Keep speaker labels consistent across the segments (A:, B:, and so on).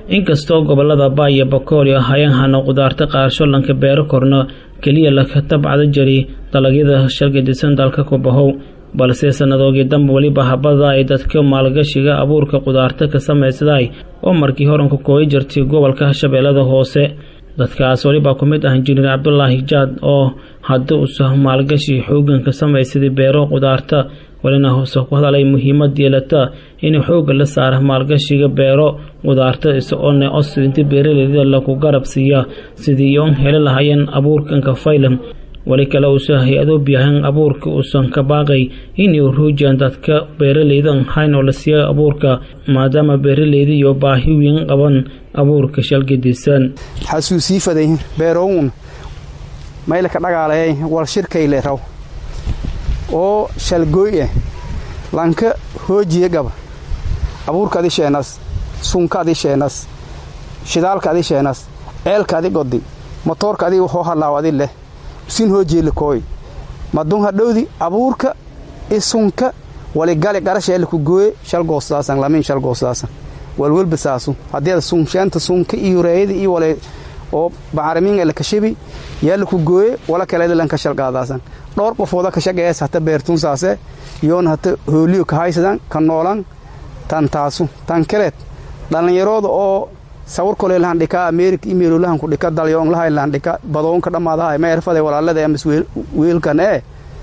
A: inkastoo gobolada baa iyo bakool iyo hayanhana qudaarta qaarsho lanka beero korno keliya laka tabcada jari dalagyada shalgadisan dalka ku bahow balse sannadoogii dambe weliba habada ay dadka maalgashiga abuurka qudaarta ka samaysaday oo markii horanku kooyi jirtay gobolka shabeellada hoose dadkaas welibaa ku mid ah injineer cabdulaahi jaad oo haddii uusa maalgashi xoogan ka samaysaday beero qudaarta welina hoose ku hadalay muhiimad yeelata in xoogga la saara maalgashiga beero qudaarta isagoone osidinta beeraleyda lagu garab siiya sidii oon heli lahayeen abuurkanka faylan weli kale uusa hay-ado biyahan abuurka uusan ka baaqay inay ruujiyaan dadka beeraleyda hayn oo la siiya abuurka maadaama beeraleyda iyo baahi weyn qaban abuurka shalgadisan
B: xasuusii faday beerowun maylka dhagaalay wal shirkayle raw oo shalgooy ah lanka hoojiye gaba abuurka adi sheenas sunka adi sheenas shidaalka adi sheenas ceelka adi godi motoorka adi hoo hadlaaw adi leh sin hoojeelakooy madun hadhowdi abuurka isunka waligali qarasheelaku gooye shalgoosdaasan lamiin shalgoosdaasan walwelba saasu haddeeda sunsheenta sunka iyo reeyada iyo wale oo bacarimiin la kashabi yaa laku gooye wala kaleeda lanka shalqaadaasan dhowr qofooda ka shaqeeyas hata beertun saase yoona hata hooliyo ka haysadan ka noolan tan taasu tan kaleed dhallinyarooda oo sawir kole lahan dhika amerika imeelo lahan ku dhika dalyoon lahay lahan dhika badoonka dhammaadahay ma erfade walaalada amas weelkan ee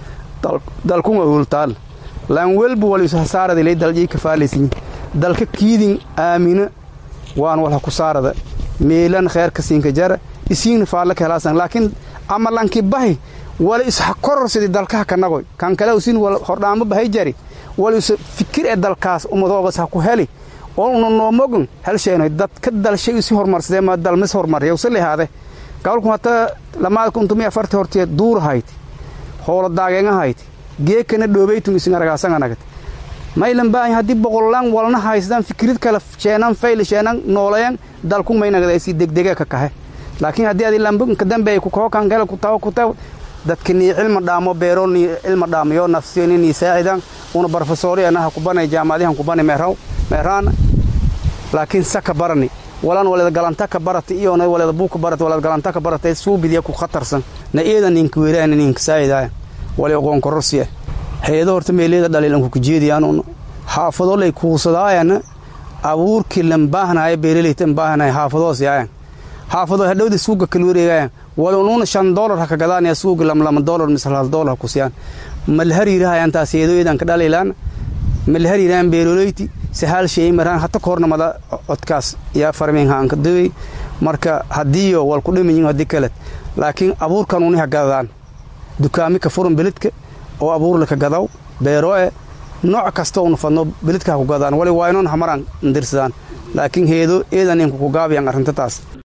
B: dalkun awultaal lan welba wal isu hasaarada ilay daljii ka faalaysin dalka kiidin aamina waan wala ku saarada meelan kheerka siinka jara isiin faala ka helaasan laakiin ama lanki bahi wala is koror sidii dalkaha kanagoy kan kale usin wal hordhaamo bahay jari wal is fikir ee dalkaas umadoobas ha ku heli oo una noomogan helsheenoy dadka dalshay isi hormarsadee ma dalmis hormarya usa lehaade gabalku hata lamaada kuntumi afarti hortee duur hayti hoola daageenga hayti geekana dhoobeytum isin aragaasanganagad maylan baahay haddii boqollaan walna haysdaan fikirid kale sheenan fayl sheenan nooleyan dalku maynagada isi degdege ka kahe laakiin haddii adi lambuka dambe ku kookan kale ku tawo ku taw dadka nii cilma dhaamo beero nii cilma dhaamayo nafsiyo nii saacidan una barofesori anaha kubanay jaamacadihan kubanay meeraw meeraan laakiin saka barani walan waleeda galanta ka barata iyona waleeda buuka barata waleeda galanta ka barata suubidiya ku khatarsan na iyada ninka weeraan ninka saacidaaya wali aqoon kororsiya hayado horta meeliyada dhaliilanku ku jeediyaan xaafado lay kuusadaayana abuurkii lan baahnaayo beeraleytan baahnaayo xaafadoos yaayan xaafado hadhowda suuga kala wareegaayan wali unuuna shan doolar ha ka gadaanaya suuga lamlama doolar mise hal doolar ha kusiyaan malhariirahayan taas yeedooyadan ka dhaliilaan malhariiraan beeroloyti sahal shay maraan hata koornamada codkaas yaa farmiin haanka dawey marka haddiiyo wal ku dhimayin haddii kale laakiin abuurkan uni ha gadadaan dukaami ka furan beledka oo abuurla ka gadaw beero e nooc kasta una fadno beledka ha ku gadaan wali waa inoon hamaraan ndirsadaan laakiin heedo eedan inku ku gaabiyan arrinta taas